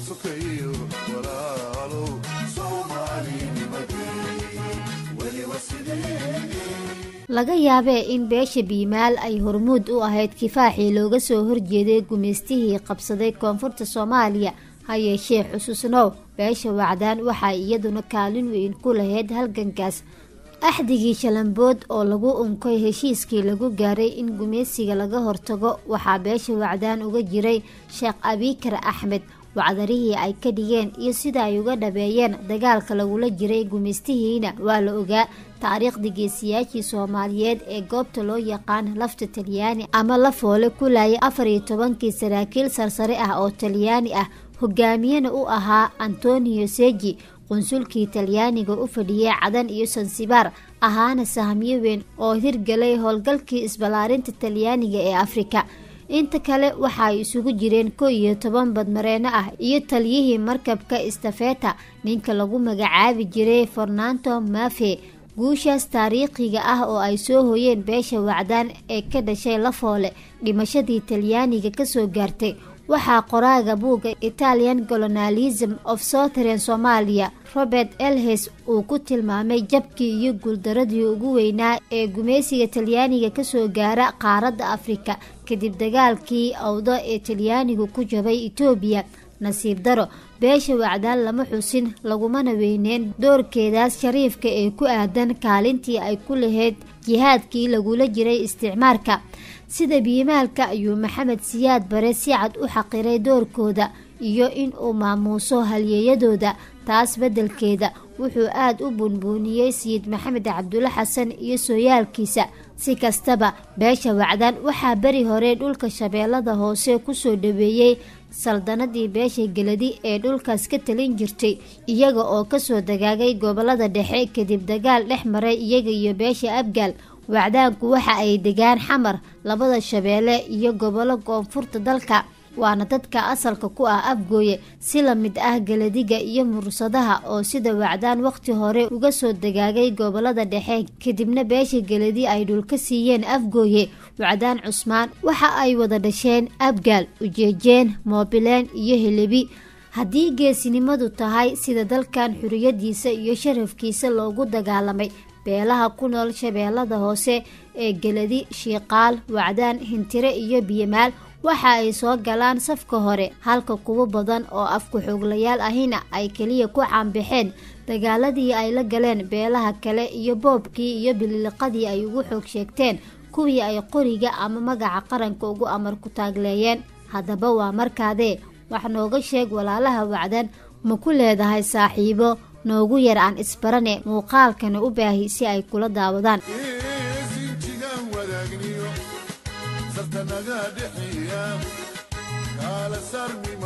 sokeeyo walaalow soomaalinimadii weliba sidii laga yaabee in beesha biimaal ay hormuud u ahayd kifaaxii looga soo horjeeday gumaystihii qabsaday koonfurta soomaaliya ha yeeshee xusuusnow beesha wacdaan waxaa iyaduna kaalin weyn ku lahayd halgankaas axdigii shalambood oo lagu unkay heshiiskii lagu gaaray in gumaysiga laga hortago waxaa beesha wacdaan uga jiray sheekh abiikar axmed wacdarihii ay ka dhigeen iyo sida ay uga dhabeeyeen dagaalka lagula jiray gumaystihiina waa la ogaa taariikhda geesiyaashii soomaaliyeed ee goobta loo yaqaan lafta talyaani ama la foole ku laayay afar iyo tobankii saraakiil sarsare ah oo talyaani ah hogaamiyena u ahaa antonio seji qunsulkii talyaaniga u fadhiyay cadan iyo sansibaar ahaana sahmiyo weyn oo hirgalay howlgalkii isballaarinta talyaaniga ee afrika inta kale waxa ay isugu jireen ko iyo toban badmareeno ah iyo taliyihii markabka istafeta ninka lagu magacaabi jiray fornanto mafe guushaas taariikhiga ah oo ay soo hoyeen beesha wacdaan ee ka dhashay lafoole dhimashadii talyaaniga kasoo gaartay waxaa qoraaga buugga italian colonialism of southern somalia robert elhes uu ku tilmaamay jabkii iyo guuldaradii ugu weynaa ee gumaysiga talyaaniga kasoo gaara qaaradda afrika kadib dagaalkii awdo ee talyaanigu ku jabay etoobiya nasiib daro beesha wacdaan lama xusin lagumana weyneen doorkeedaas shariifka ee ku aadan kaalintii ay ku lahayd jihaadkii lagula jiray isticmaarka sida biimaalka ayuu maxamed siyaad bare si cad u xaqiray doorkooda iyo in uu maamuuso halyeeyadooda taas beddelkeeda wuxuu aada u buunbuuniyey sayid maxamed cabdulle xasan iyo sooyaalkiisa si kastaba beesha wacdaan waxaa beri hore dhulka shabeellada hoose kusoo dhaweeyey saldanadii beesha geladi ee dhulkaas ka talin jirtay iyaga oo kasoo dagaagay gobolada dhexe kadib dagaal dhex maray iyaga iyo beesha abgaal wacdaanku waxa ay degaan xamar labada shabeelle iyo gobollo koonfurta dalka waana dadka asalka ku ah afgooye si la mid ah galadiga iyo mursadaha oo sida wacdaan waqti hore uga soo dagaagay gobolada dhexe kadibna beesha geladi ay dhulka siiyeen afgooye wacdaan cusmaan waxa ay wada dhasheen abgaal ujeejeen moobileen iyo helebi haddii geesinimadu tahay sida dalkan xuriyadiisa iyo sharafkiisa loogu dagaalamay beelaha ku nool shabeellada hoose ee geladi shiiqaal wacdaan hintire iyo biyamaal waxa ay soo galaan safka hore halka kuwo badan oo afku xooglayaal ahina ay keliya ku caanbaxeen dagaaladii ay la galeen beelaha kale iyo boobkii iyo bililiqadii ay ugu xoog sheegteen kuwii ay qoriga ama magaca qaranka ugu amar ku taagleeyeen haddaba waa markaadee wax nooga sheeg walaalaha wacdan ma ku leedahay saaxiibo noogu yar aan isbarane muuqaalkana u baahi si ay kula daawadaan sinjigaan wadaagniyo sartanaga dhexeeya kaala saarmi